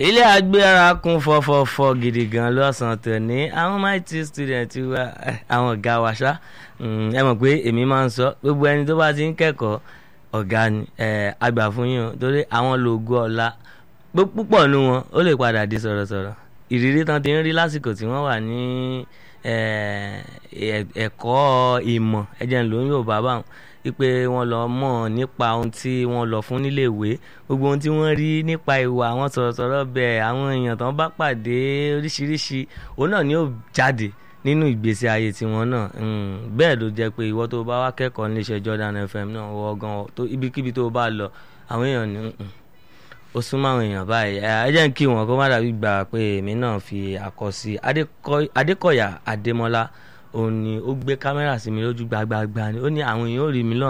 ilé agbára kún fọfọfọ gidi gan lọ́sàn-án tòní àwọn mighty student wa àwọn ọ̀gá wa ṣá ẹ mọ̀ pé èmi máa ń sọ gbogbo ẹni tó bá ti ń kẹ́kọ̀ọ́ ọ̀gá ni àgbà fún yín o torí àwọn lògo ọ̀la púpọ̀ nu wọn ó lè padà di sọ̀rọ̀sọ̀rọ̀ ìrírí tán ti ń rí lásìkò tí wọ́n wà ní ẹ̀kọ́ ìmọ̀ ẹ̀jẹ̀ ń lò ń yóò bá báwọn wípé wọ́n lọ mọ̀ nípa ohun tí wọ́n lọ fún nílé ìwé gbogbo ohun tí wọ́n rí nípa ìwà àwọn sọ̀rọ̀sọ̀rọ̀ bẹ́ẹ̀ àwọn èèyàn tán bá pàdé oríṣiríṣi òun náà ni ó jáde nínú ìgbésí ayé tiwọn náà bẹ́ẹ̀ ló jẹ́ pé ìwọ tó bá wá kẹ́kọ̀ọ́ níléeṣẹ́ Jordan FM náà wọ́ gan ibikíbi tó bá lọ àwọn èèyàn ní ó súnmọ́ àwọn èèyàn báyìí ẹ jẹ́ ń kí wọn kó má dàbí gbà pé èmi náà fi àkọsí Adékọ̀yà Adémọ́lá òun ni ó gbé kámẹ́rà sí mi lójú gbagbagba ni ó ní àwọn èèyàn ò rí mi lọ́nà